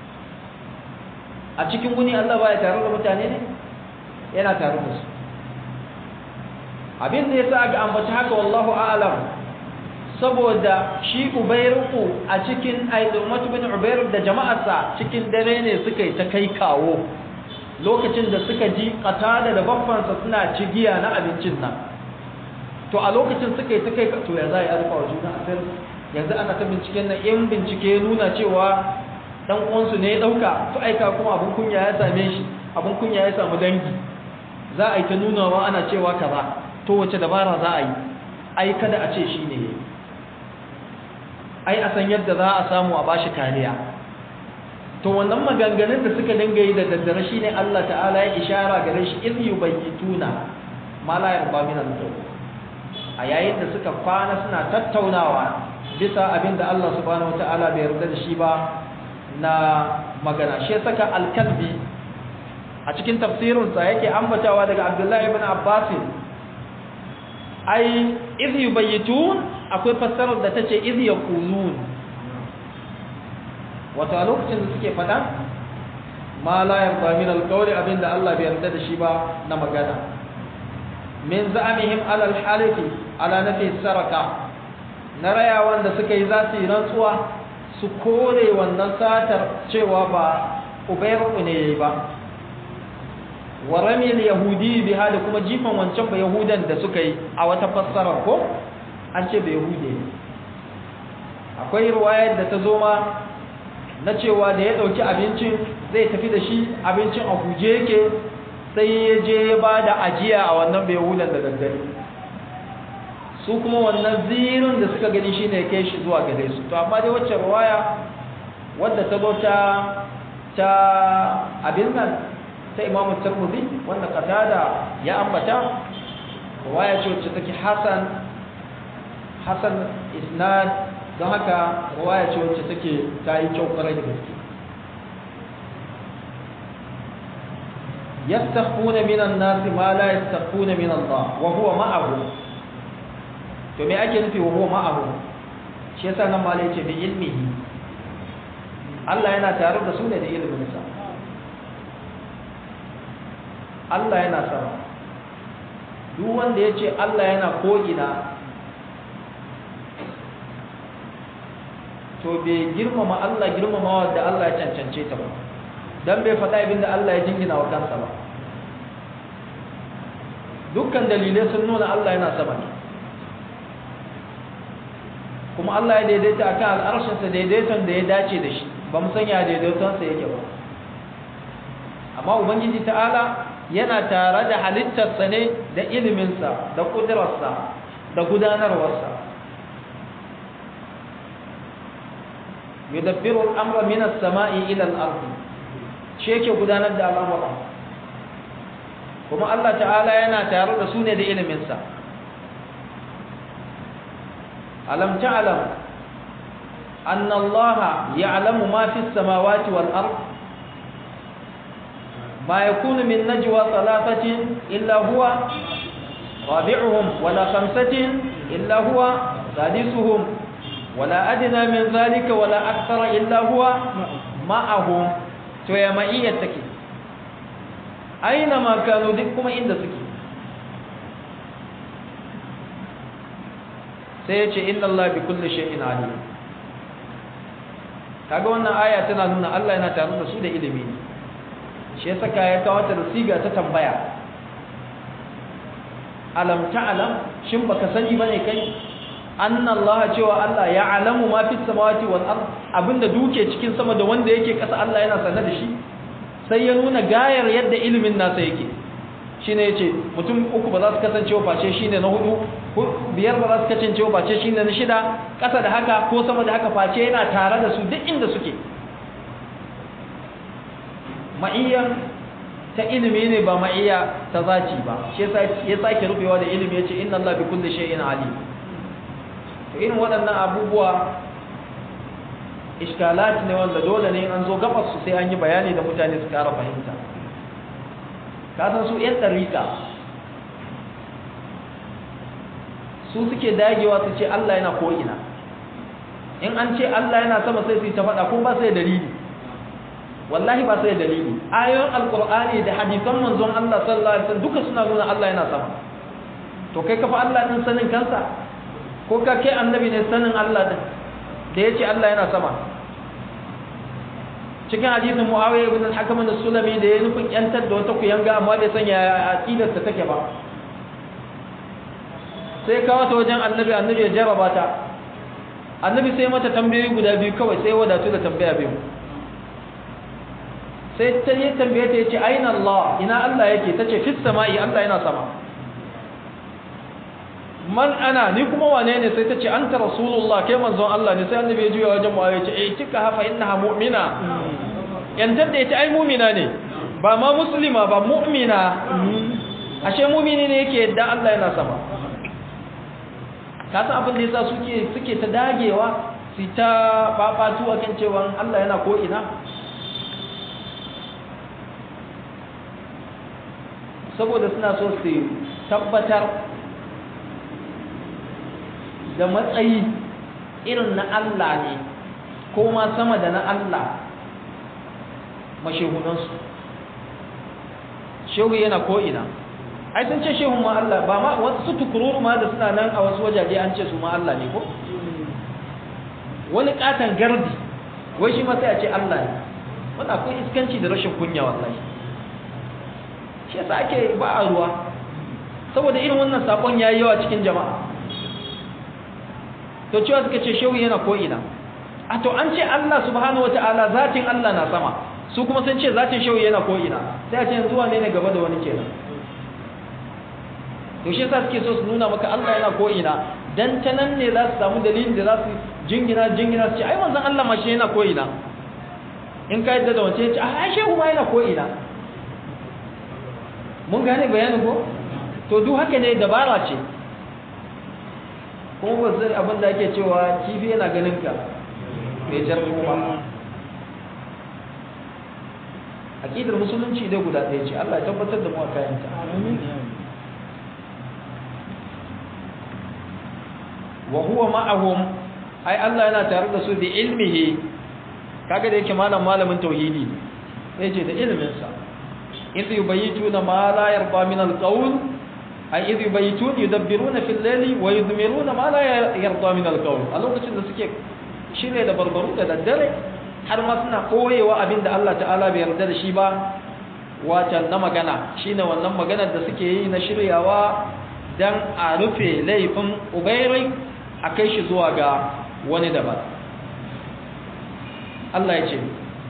a cikin guni Allah baya tare da mutane ne yana tare da su abin da yasa aka ambaci haka wallahu a'lam saboda shi ubayruku a cikin aidumatu bin ubayr da jama'arsa cikin dare ne suka yi ta kai kawo lokacin da suka ji qatada da babbansa suna cigiya na abincin nan to a lokacin suka yi ta kai to ya za a rufa wa juna asir yanzu ana ta binciken nan in bincike nuna cewa dan uwansu ne ya dauka to aika kuma abun kunya ya same shi abun kunya ya samu dangi za a yi ta nunawa ana cewa kaza to wace dabara za a yi ai kada a ce shi ne ai a san yadda za a samu a bashi kariya to wannan maganganun da suka dinga yi da daddare shine Allah ta'ala ya ishara gare shi in yubayyituna ma la yarba min al a yayin da suka kwana suna tattaunawa bisa abin da Allah subhanahu wataala bai yarda da shi ba na magana shi saka al-kalbi a cikin tafsirinsa yake ambatawa daga Abdullahi ibn Abbas ai idh yubayyitun akwai fassarar da tace idh yaqulun wato a lokacin da suke fada ma la yarda min alqawli abinda Allah bai yarda da shi ba na magana min za'amihim ala alhalifi ala nafi saraka na rayawan da suka yi za su yi rantsuwa su kore wannan satar cewa ba ubayru ne yayi ba wa ramil yahudi biha da kuma jifan wancan ba yahudan da suka yi a wata fassara ko an ce ba yahude akwai riwayar da ta zo ma na cewa da ya dauki abincin zai tafi da shi abincin a huje yake sai ya je ya ba da ajiya a wannan ba yahudan da daddare su kuma wannan zirin da suka gani shine ya kai shi zuwa gare su to amma dai wacce riwaya wadda ta zo ta ta abin nan ta imamu tarmudi wanda qatada ya ambata riwaya ce wacce take hasan hasan isnad don haka riwaya ce wacce take ta yi kyau kwarai da gaske yastakhuna minan nas ma la yastakhuna min Allah wa huwa ma'ahu to me ake nufi wa huwa ma'ahu shi yasa nan malai ce bi ilmihi Allah yana tare da su ne da ilimin sa Allah yana sama duk wanda ya ce Allah yana ko'ina to bai girmama Allah girmama wadda Allah ya cancance ta ba don bai faɗa abin da Allah ya jingina wa kansa ba dukkan dalilai sun nuna Allah yana sama ne kuma Allah ya daidaita a kan al'arshinsa daidaiton da ya dace da shi ba mu sanya daidaitonsa yake ba amma ubangiji ta'ala yana tare da halittarsa ne da iliminsa da ƙudurarsa da gudanarwarsa yudabbiru al'amra min as-sama'i ila al-ard shi yake gudanar da al'amura kuma Allah ta'ala yana tare da su ne da iliminsa alam ta'lam anna Allah ya'lamu ma fi as-samawati wal ard ما يكون من نجوى ثلاثة إلا هو رابعهم ولا خمسة إلا هو سادسهم ولا أدنى من ذلك ولا أكثر إلا هو معهم تويا معية تكي أينما كانوا ذكم عند سكي سيأتي إن الله بكل شيء عليم kaga wannan aya tana nuna Allah yana tare da su da ilimi ne shi ya saka ya kawo ta da siga ta tambaya alam ta'lam shin baka sani bane kai anna Allah cewa Allah ya alamu ma fi samawati wal ard abinda duke cikin sama da wanda yake kasa Allah yana sanar da shi sai ya nuna gayar yadda ilimin nasa yake shine yace mutum uku ba za su kasance wa face shine na hudu biyar ba za su kasance wa face shine na shida ƙasa da haka ko sama da haka face yana tare da su duk inda suke ma'iyyan ta ilimi ne ba ma'iyya ta zaci ba shi yasa ya sake rufewa da ilimi yace inna Allah bi kulli shay'in alim to irin waɗannan abubuwa iskalat ne wanda dole ne an zo gabas su sai an yi bayani da mutane su ƙara fahimta ka san su yan ɗarika su suke dagewa su ce Allah yana ko'ina in an ce Allah yana sama sai su yi ta faɗa ko ba sai dalili wallahi ba sai dalili ayoyin alkur'ani da hadisan manzon Allah sallallahu alaihi wasallam duka suna nuna Allah yana sama to kai kafa Allah din sanin kansa ko ka kai annabi ne sanin Allah din da yace Allah yana sama cikin hadisin Muawiya ibn al-Hakam al-Sulami da ya nufin yantar da wata kuyanga amma bai sanya aqidar ta take ba sai kawo ta wajen annabi annabi ya jarraba ta annabi sai mata tambayoyi guda biyu kawai sai wadatu da tambaya biyu sai ta yi tambaye ta yace aina Allah ina Allah yake tace fis sama'i Allah yana sama man ana ni kuma wane ne sai tace anta rasulullah kai manzon Allah ne sai annabi ya juya wajen mu yace eh kika hafa innaha mu'mina yantar da yace ai mu'mina ne ba ma muslima ba mu'mina ashe mu'mini ne yake yadda Allah yana sama ka san abin da yasa suke suke ta dagewa su ta babatu akan cewa Allah yana ko ina saboda suna so su tabbatar da matsayi irin na Allah ne ko ma sama da na Allah mashehunansu shehu yana ko'ina ai sun ce shehun ma Allah ba ma wasu tukururu ma da suna nan a wasu wajaje an ce su ma Allah ne ko wani katon gardi wai shi ma sai a ce Allah ne wanda akwai iskanci da rashin kunya wallahi shi yasa ake ba a ruwa saboda irin wannan sakon yayi yawa cikin jama'a to cewa suka ce shehu yana ko ina a to an ce Allah subhanahu wataala zatin Allah na sama su kuma sun ce zatin shehu yana ko ina sai a ce yanzu wane ne gaba da wani kenan to shi yasa suke so su nuna maka Allah yana ko ina dan ta nan ne za su samu dalilin da za su jingina jingina su ce ai manzon Allah ma shi yana ko ina in ka yadda da wance ya ce a shehu ma yana ko ina mun gane bayanin ko to duk haka ne dabara ce kuma ba zai abin da ake cewa kifi yana ganin ka mai jar kuma aqidar musulunci dai guda ɗaya ce Allah ya tabbatar da mu a kayanta wa huwa ma'ahum ai Allah yana tare da su bi ilmihi kaga da yake malam malamin tauhidi ne yace da ilmin sa idh yubayituna ma la yarda min al-qawl ay idh yubayitun yudabbiruna fil layli wa yudmiruna ma la yarda min al-qawl a lokacin da suke shirye da barbaru da daddare har ma suna koyewa abinda Allah ta'ala bai yarda da shi ba wacan na magana shine wannan maganar da suke yi na shiryawa dan a rufe laifin ubairai a kai shi zuwa ga wani daban Allah ya ce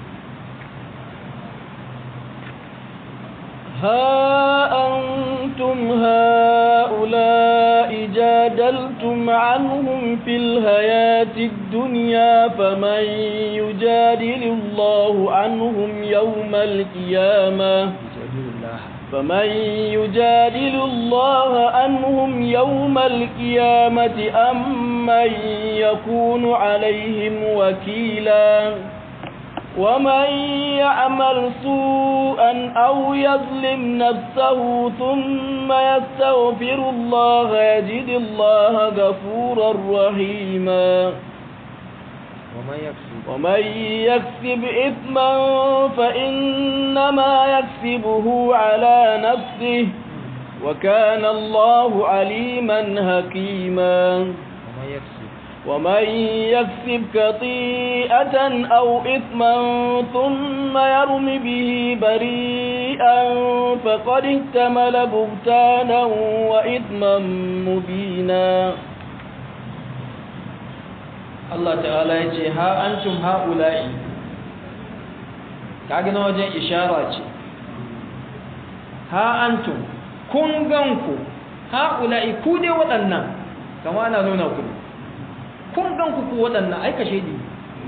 ها أنتم هؤلاء جادلتم عنهم في الحياة الدنيا فمن يجادل الله عنهم يوم القيامة فمن يجادل الله عنهم يوم القيامة أم من يكون عليهم وكيلا ومن يعمل سوءا أو يظلم نفسه ثم يستغفر الله يجد الله غفورا رحيما ومن يكسب ومن يكسب إثما فإنما يكسبه على نفسه وكان الله عليما حكيما ومن يكسب ومن يكسب خطيئة أو إثما ثم يرم به بريئا فقد احتمل بهتانا وإثما مبينا Allah ta'ala ya ce ha antum ha'ula'i kaga na wajen ishara ce ha antum kun ganku haula'i ku ne waɗannan kama ana nuna ku kun ganku ku waɗannan ai kashe ni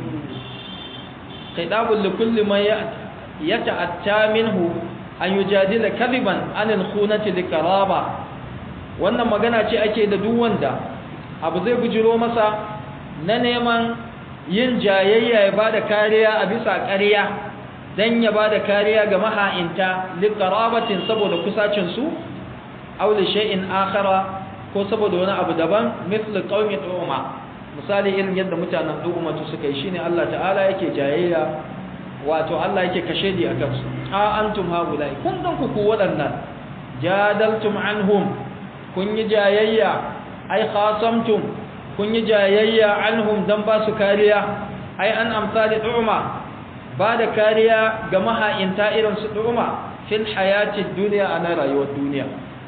khidabul likulli man yata'atta minhu an yujadila kadiban anil khunati likaraba wannan magana ce ake da duk wanda abu zai bujiro masa na neman yin jayayya ya bada kariya a bisa ƙarya dan ya bada kariya ga maha'inta liqarabatin saboda kusacin su aw li shay'in akhara ko saboda wani abu daban misli qaumi tu'ma misali irin yadda mutanen tu'ma suka yi shine Allah ta'ala yake jayayya wato Allah yake kashe di akan su a antum haulai kun dan ku ku wadannan jadaltum anhum kun yi jayayya ai khasamtum kun yi jayayya anhum dan ba su kariya ai an amsali du'ma ba da kariya ga maha'inta irin su du'ma fil hayati dunya ana rayuwar duniya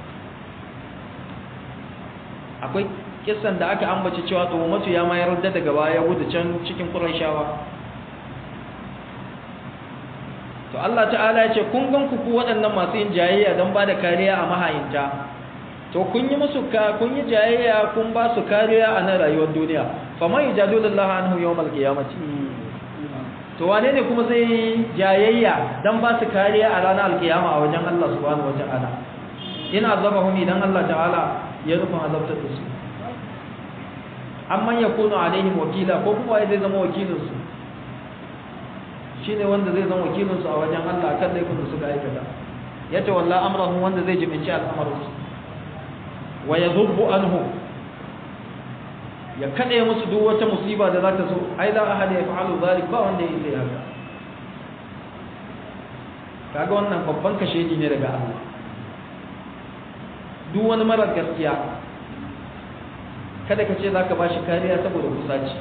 akwai kissan da aka ambaci cewa tuhumatu ya mayar da daga baya gudu can cikin qurayshawa to Allah ta'ala ya ce kun gan ku ku waɗannan masu yin jayayya don ba da kariya a mahayinta to kun yi musu ka kun yi jayayya kun ba su kariya a nan rayuwar duniya fa man yajadullahu anhu yawmal qiyamati to wane ne kuma zai jayayya don ba su kariya a ranar alkiyama a wajen Allah subhanahu wata'ala in azabahum idan Allah ta'ala ya rufa azabtar da su amman yakunu alaihim wakila ko kuma zai zama wakilinsu shine wanda zai zama wakilinsu a wajen Allah kan laifin da suka aikata ya tawalla amrahum wanda zai jibinci al'amarinsu wa yadhubbu anhu ya kade musu duk wata musiba da za ta so ai la ahad ya fa'alu zalik ba wanda ya sai haka kaga wannan babban kashedi ne daga Allah duk wani mara gaskiya kada ka ce za ka ba shi kariya saboda kusaci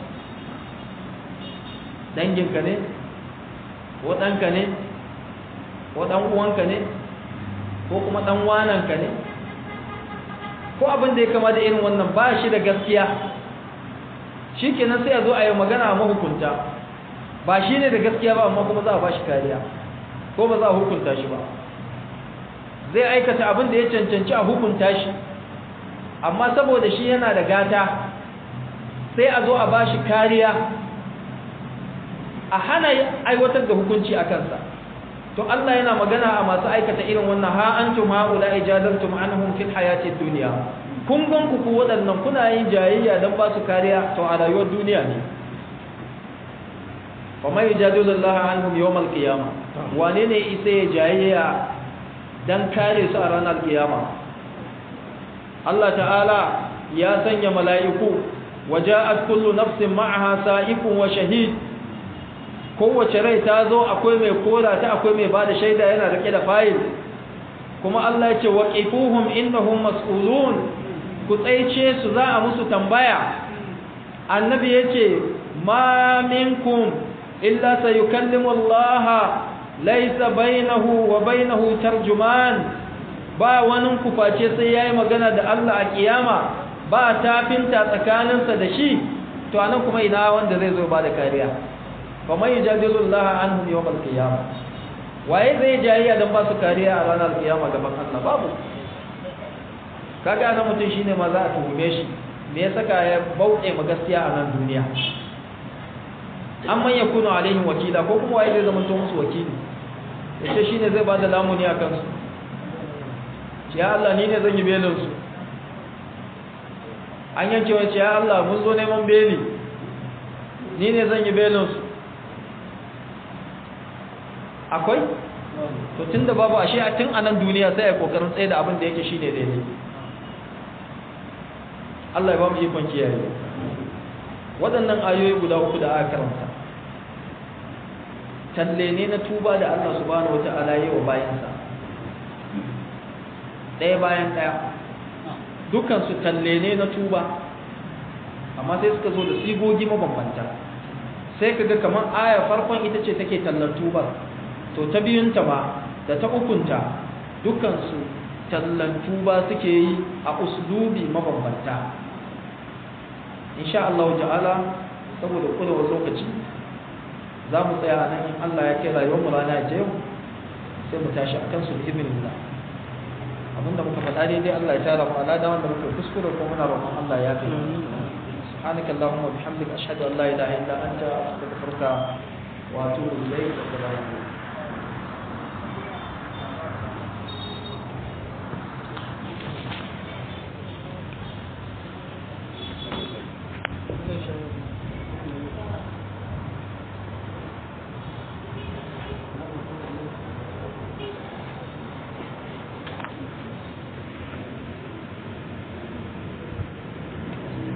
danginka ne ko ɗanka ne ko ɗan uwanka ne ko kuma ɗan wananka ne ko abin da ya kama da irin wannan ba shi da gaskiya shi kenan sai a zo a yi magana a mahukunta ba shi ne da gaskiya ba amma kuma za a ba shi kariya ko ba za a hukunta shi ba zai aikata abin da ya cancanci a hukunta shi amma saboda shi yana da gata sai a zo a ba shi kariya a hana aiwatar da hukunci a kansa to Allah yana magana a masu aikata irin wannan ha antum haula ijadantum anhum fil hayatid dunya kun gan ku ku waɗannan kuna yin jayayya dan ba su kariya to a rayuwar duniya ne fa mai yajadilu Allah anhum yawmal qiyamah wane ne isa ya jayayya dan kare su a ranar kiyama Allah ta'ala ya sanya mala'iku waja'at kullu nafsin ma'aha sa'ikun wa shahid kowace rai ta zo akwai mai kora ta akwai mai bada shaida yana rike da fayil kuma Allah ya ce waqifuhum innahum mas'ulun ku tsaice su za a musu tambaya annabi yace ma minkum illa sayukallimu Allah laysa bainahu wa bainahu tarjuman ba wani ku face sai yayi magana da Allah a kiyama ba tafinta tsakaninsa da shi to anan kuma ina wanda zai zo ba da kariya faman yujadilu Allah anhum yawm al-qiyamah waye zai jayayya dan ba su kariya a ranar kiyama gaban Allah babu kaga nan mutum shine ma za a tuhume shi me ya saka ya bauɗe ma gaskiya a nan duniya amman yakunu alaihim wakila ko kuma waye zai zama to musu wakili yace shine zai bada lamuni a kansu ya Allah ni ne zan yi belin su an yanke wace ya Allah mun zo neman beli ni ne zan yi belin su akwai to tunda babu ashe a tun anan duniya sai ai kokarin tsaye da abin da yake shine daidai Allah ya ba mu ikon kiyaye waɗannan ayoyi guda uku da aka karanta talle ne na tuba da Allah subhanahu wata'ala yi wa bayansa ɗaya bayan ɗaya dukkan su talle ne na tuba amma sai suka zo da sigogi mabambanta sai kaga kamar aya farkon ita ce take tallar tubar to ta biyunta ba da ta ukunta dukansu tallan tuba suke yi a uslubi mabambanta insha Allah ta'ala saboda kulawar lokaci za mu tsaya nan in Allah ya kai rayuwar mu rana ta yau sai mu tashi akan su bi idnillah abinda muka faɗa daidai Allah ya tara mu alada wanda muka kuskure ko muna roƙon Allah ya kai سبحانك اللهم وبحمدك أشهد أن لا إله إلا أنت أستغفرك وأتوب إليك